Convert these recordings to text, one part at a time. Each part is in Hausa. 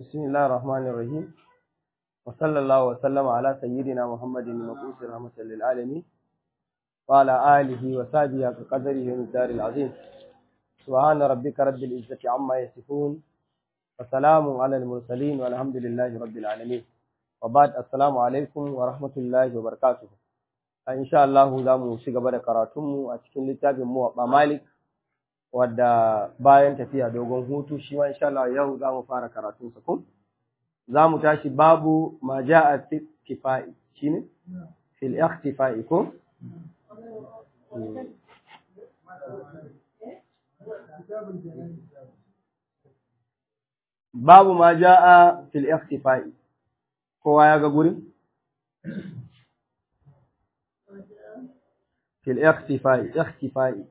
بسم الله الرحمن الرحيم وصلى الله وسلم على سيدنا محمد المبعوث رحمة للعالمين وعلى آله وصحبه كقدره والدار العظيم سبحان ربك رب العزة عما يصفون وسلام على المرسلين والحمد لله رب العالمين وبعد السلام عليكم ورحمة الله وبركاته إن شاء الله zamu ci gaba da karatunmu a cikin littafin Muwaɓa Malik wadda bayan tafiya dogon hutu shi ma insha Allah yau za mu fara karatun sa ko za mu tashi babu ma ja'a fi tifai shine fil ikhtifai ko babu ma ja'a fil ikhtifai kowa ya ga gurin fil ikhtifai ikhtifai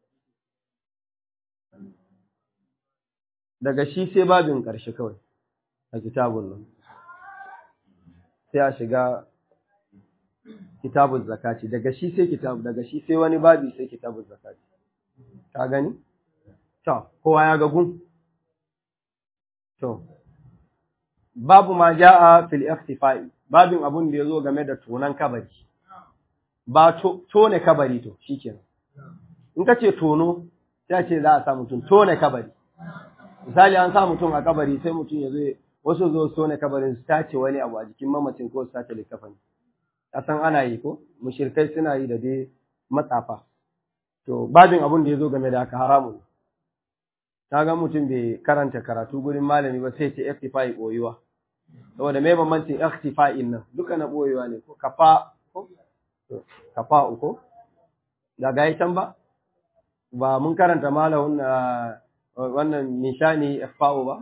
daga shi sai babin ƙarshe kawai a kitabun nan sai a shiga kitabun zakati daga shi sai kitabu daga shi sai wani babi sai kitabun zakati ka gani to kowa ya ga gun to babu ma ja'a fil ikhtifai babin abun da yazo game da tonan kabari ba tone kabari to shikenan in ka ce tono sai a ce za a sa mutum tone kabari misali an sa mutum a kabari sai mutum ya zo wasu zo so ne kabarin su tace wani abu a jikin mamacin ko su tace likafani a san ana yi ko mushirkai suna yi da dai matsafa to babin abun da ya zo game da haka haramun ta ga mutum bai karanta karatu gurin malami ba sai ce iktifai boyuwa saboda mai bambancin iktifa'in nan duka na boyuwa ne ko kafa ko kafa uko da ga can ba ba mun karanta malamin na wannan nishani ifa'u ba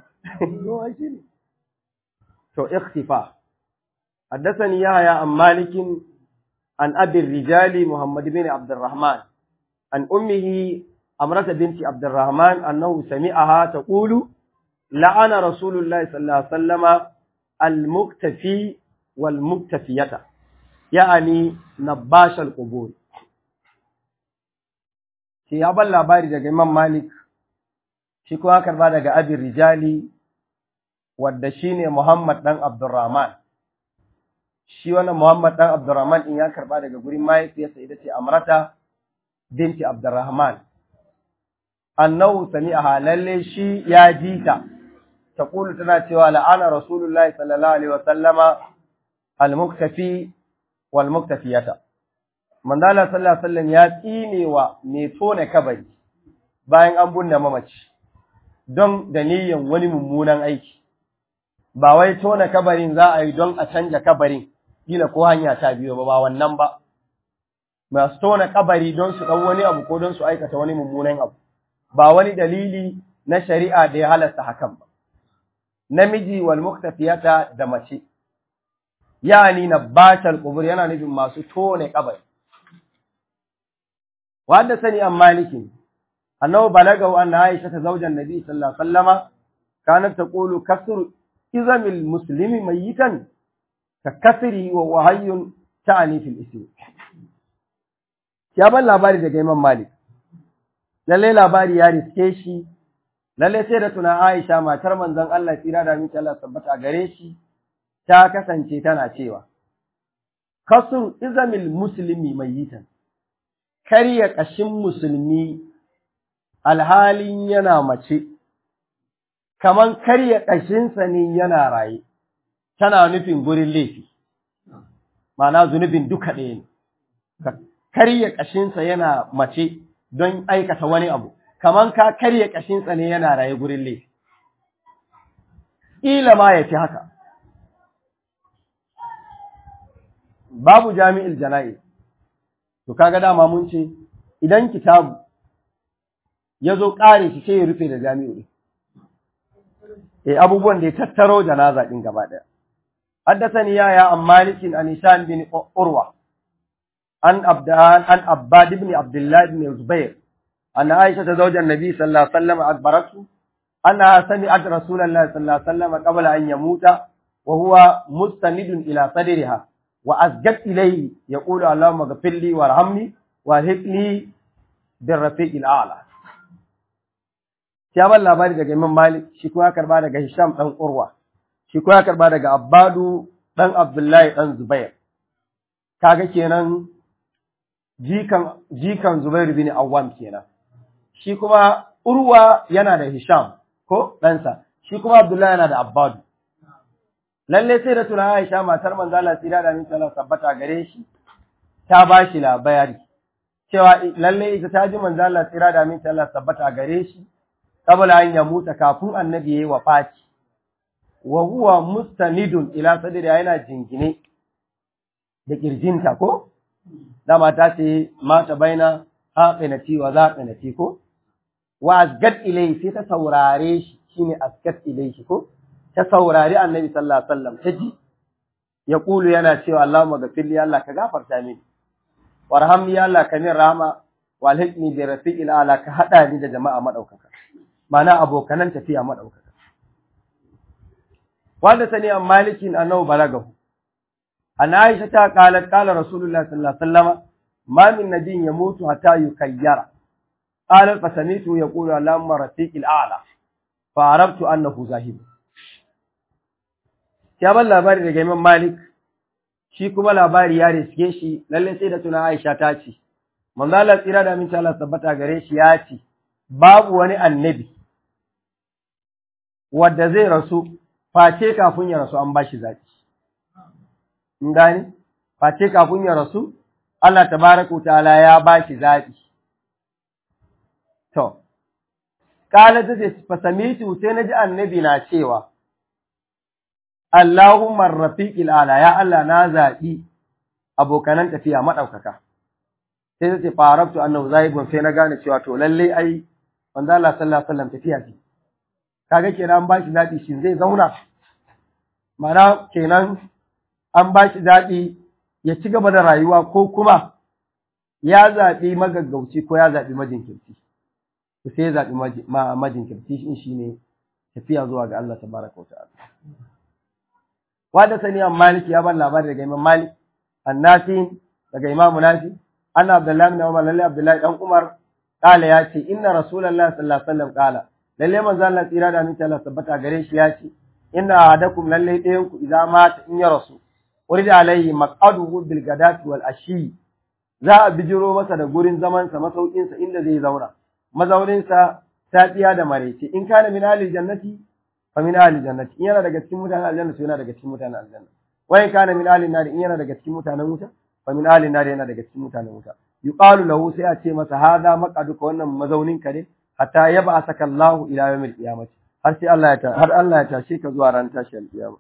to ikhtifa حدثني يحيى عن مالك عن أبي الرجال محمد بن عبد الرحمن عن أمه أمرة بنت عبد الرحمن أنه سمعها تقول لعن رسول الله صلى الله عليه وسلم المكتفي والمكتفية يعني نباش القبور في أبا labari daga Imam Malik shi kuma karba daga abin rijali wadda shi ne Muhammad ɗan Abdurrahman. Shi wannan Muhammad ɗan Abdurrahman in ya karba daga gurin mahaifiyarsa ita ce Amrata binti Abdurrahman. Annahu sami a halalle shi ya ji ta, ta ƙulu tana cewa la'ana Rasulullahi sallallahu Alaihi wasallama al-muktafi wal-muktafiyata. Mandala sallallahu Alaihi wasallam ya tsine wa mai tone kabari bayan an bunne mamaci. don da niyyan wani mummunan aiki, ba wai tona kabarin za a yi don a canja kabarin, kila ko hanya ta biyo ba, ba wannan ba. Masu tona kabari don su ɗan wani abu ko don su aikata wani mummunan abu, ba wani dalili na shari'a da ya halasta hakan ba. Namiji wal muktafiyata da mace, yani na batal kubur yana nufin masu tone kabari. Wadda sani an malikin, أنه بلغه أن عائشة زوج النبي صلى الله عليه وسلم كانت تقول كسر إذم المسلم ميتا ككسره وهو حي تعني في الإسم ya ban labari daga Imam Malik lalle labari ya riske shi lalle sai da tuna Aisha matar manzon Allah tsira da miki Allah tabbata gare shi ta kasance tana cewa kasur izamil muslimi mayyitan karya kashin musulmi alhalin yana mace, kaman karya ƙashinsa ne yana raye, tana nufin gurin laifi, mana zunubin duka ɗaya ne, ka karya ƙashinsa yana mace don aikata wani abu, kaman ka karya ƙashinsa ne yana raye gurin laifi. Ƙila ma ya fi haka. Babu jami'il jana'i, to kaga dama mun ce, idan kitabu ya zo ƙare shi sai ya rufe da jami'u ɗin. E abubuwan da ya tattaro janaza ɗin gaba ɗaya. Haddasani yaya an malikin an Hisham bin Urwa, an Abdan an Abbad ibn Abdullah ibn Zubair, an Aisha ta zaujan Nabi sallallahu alaihi wasallam akbaratu anna sami'at Rasulullah sallallahu alaihi wasallam qabla an yamuta wa huwa mustanidun ila sadriha wa asjad ilayhi yaqulu Allahumma ghfir li warhamni wa hikni birrafiqil a'la ya ban labari daga Imam Malik shi kuma ya karba daga Hisham dan Urwa shi ko ya karba daga Abbadu dan Abdullahi dan Zubair kaga kenan jikan jikan Zubair bin Awwam kenan shi kuma Urwa yana da Hisham ko ɗansa shi kuma Abdullahi yana da Abbadu lalle sai da tuna Aisha matar manzo Allah tsira da minta Allah tabbata gare shi ta ba shi labari cewa lalle ita ta ji manzo Allah tsira da minta Allah tabbata gare shi kabla an ya muta kafin annabi yayi wafati wa huwa mustanidun ila sadri yana jingine da kirjinta ko dama ta ce mata baina haqinati wa zaqinati ko wa asgat ilai sai ta saurare shi shine asgat ilai shi ko ta saurari annabi sallallahu alaihi wasallam ta ji ya kulu yana cewa Allahumma ghafirli Allah ka gafarta mini warhamni ya Allah ka min rahama walhiqni bi rafiqil ala ka hada ni da jama'a madaukaka mana abokanan tafiya madaukaka wanda sani an malikin annahu balagahu an aisha ta qalat qala rasulullah sallallahu alaihi wasallam ma min nabiyyin yamutu hatta yukayyara qala fa sami'tu yaqulu allahumma rafiqil a'la fa arabtu annahu zahid ya ban labari daga imam malik shi kuma labari ya riske shi lalle sai da tuna aisha ta ce manzo Allah tsira da min Allah tabbata gare shi ya ce babu wani annabi wadda zai rasu face kafin ya rasu an bashi zaki in gani face kafin ya rasu Allah tabaraka ta'ala ya bashi zaki to kala ta ce fasamitu sai naji annabi na cewa Allahumma rafiqil ala ya Allah na zaɓi abokanan tafiya maɗaukaka. Sai ta ce farabtu annahu zaibun sai na gane cewa to lalle ai manzo Allah sallallahu alaihi wasallam tafiya ce. Kaga kenan an ba shi zaɓi shi zai zauna. Mana kenan an ba shi zaɓi ya ci gaba da rayuwa ko kuma ya zaɓi magaggauci ko ya zaɓi majinkirci. Sai ya zaɓi majinkirci shi ne tafiya zuwa ga Allah tabaraka wa ta'ala. wada sani an maliki ya ban labari daga imam malik annasi daga imam nafi anna abdullahi bin umar lalle abdullahi dan umar kala ya ce inna rasulullahi sallallahu alaihi wasallam kala lalle manzo Allah tsira da aminci Allah tabbata gare shi ya ce inna ahadakum lalle ɗayan ku idan mata in ya rasu urida alaihi maq'aduhu bil gadati wal ashi za a bijiro masa da gurin zaman sa masaukin sa inda zai zauna mazaunin sa safiya da maraice in kana min ahli jannati fa min ahli jannati in yana daga cikin mutanen aljanna to yana daga cikin mutanen aljanna wa in kana min ahli nar in yana daga cikin mutanen wuta fa min ahli nar yana daga cikin mutanen wuta yuqalu lahu sai a ce masa hadha maqaduka wannan mazaunin ka ne hatta yab'athaka Allahu ila yawmil qiyamah har sai Allah ya har Allah ya tashe ka zuwa ran tashi alkiyama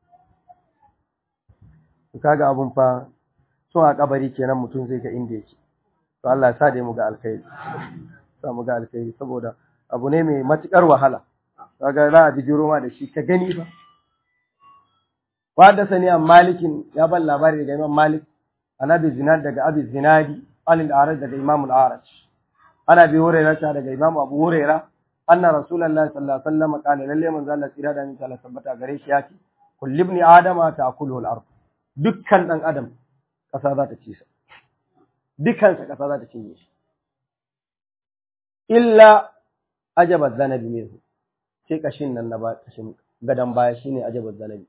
to kaga abun fa so a kabari kenan mutum zai ga inda yake to Allah ya sa da mu ga alkhairi sa mu ga alkhairi saboda abu ne mai matukar wahala kaga za a bijiro ma da shi ka gani ba wadda sani an malikin ya ban labari daga imam malik an abi zinad daga abi zinadi an al-araj daga imam al-araj ana bi hurairah ta daga imam abu hurairah anna rasulullahi sallallahu alaihi wasallam qala lalle manzo Allah tsira da insha Allah tabbata gare shi yace kullu ibn adama ta'kulu al-ard dukkan dan adam kasa za ta ci sa dukkan sa kasa za ta cinye shi illa ajaba zanabi minhu sai kashin nan na ba kashin gadan baya shine ajabar zanabi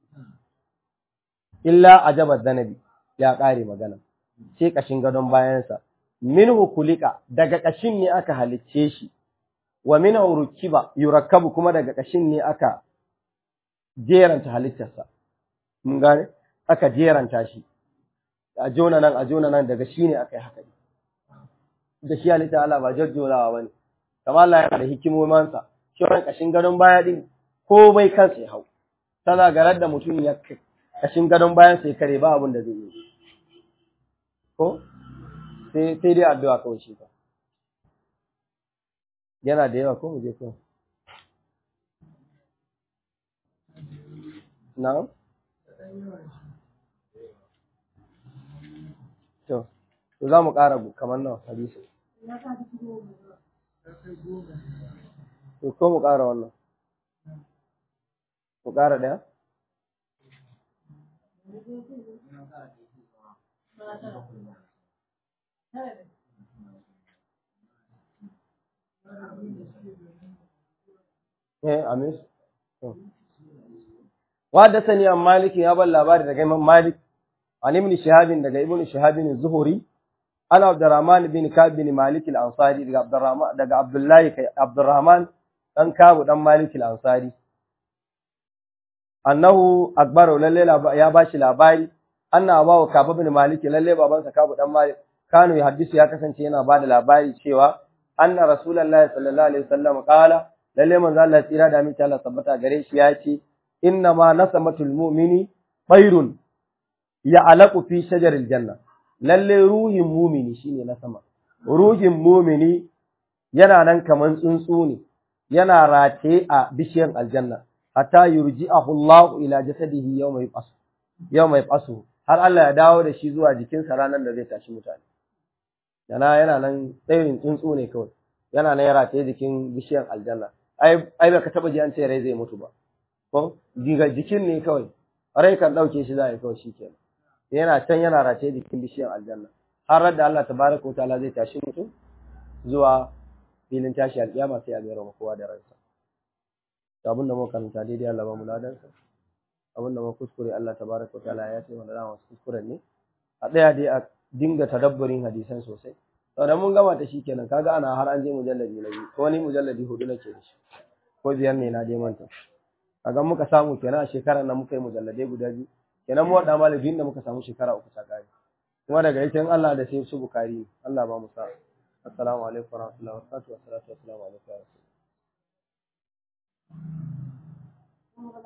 illa ajabar zanabi ya kare magana sai kashin gadon bayansa minhu kulika daga kashin ne aka halicce shi wa minhu rukiba yurakkabu kuma daga kashin ne aka jeranta halittarsa mun gane aka jeranta shi a jona nan a jona nan daga shi ne aka yi haka da shi halitta Allah ba jajjonawa bane kamar Allah yana da hikimomansa kiran kashin gadon baya din ko bai kansa ya hau tana garar da mutum ya kashin gadon bayan sai kare ba abin da zai yi ko sai sai dai addu'a kawai shi ba yana da yawa ko mu je ko na'am to to za mu ƙara kamar nawa hadisi To ko mu ƙara wannan? Mu ƙara ɗaya? Eh, amis? وحدثني عن مالك يا بل لاباري daga Imam Malik عن ابن شهاب daga ابن شهاب الزهري أنا عبد الرحمن بن كعب بن مالك الأنصاري daga عبد الرحمن daga عبد الله عبد الرحمن dan Ka'ab dan Malik al-Ansari annahu akbaru lalle ya bashi labari anna abawu Ka'ab bin Malik lalle babansa Ka'ab dan Malik kanu ya hadisu ya kasance yana bada labari cewa anna rasulullahi sallallahu alaihi wasallam qala lalle manzo Allah tsira da aminci Allah tabbata gare shi ya ce inna ma nasamatul mu'mini bayrun ya'laqu fi shajaril janna lalle ruhin mu'mini shine nasama ruhin mu'mini yana nan kaman tsuntsu ne yana rataye a bishiyar aljanna hatta yurji'ahu Allah ila jasadihi yawma yaqasu yawma yaqasu har Allah ya dawo da shi zuwa jikinsa ranar da zai tashi mutane yana yana nan tsayin tsuntsu ne kawai yana nan ya rataye jikin bishiyar aljanna ai ai baka taba ji an ce rai zai mutu ba ko diga jikin ne kawai rai kan dauke shi zai kawai shikenan yana can yana rataye jikin bishiyar aljanna har da Allah tabaraka wa ta'ala zai tashi mutum zuwa filin tashi alƙiyama sai a mayar wa kowa da ransa to abin da muka karanta daidai Allah ba mu ladan sa abin da muka kuskure Allah tabaraka wa ta'ala ya ce mana da wasu kuskuren ne a tsaya dai a dinga tadabburin hadisan sosai saboda mun gama ta shi kenan kaga ana har an je mujalladi na biyu ko ni mujalladi hudu nake da shi ko biyar ne na dai manta kaga muka samu kenan a shekarar nan muka yi mujalladai guda biyu kenan mu wada malamin da muka samu shekara uku ta kare kuma daga ita in Allah da sai su bukari Allah ba mu sa'a assalamu alaikum warahmatullahi wabarakatuh wassalatu wassalamu alaikum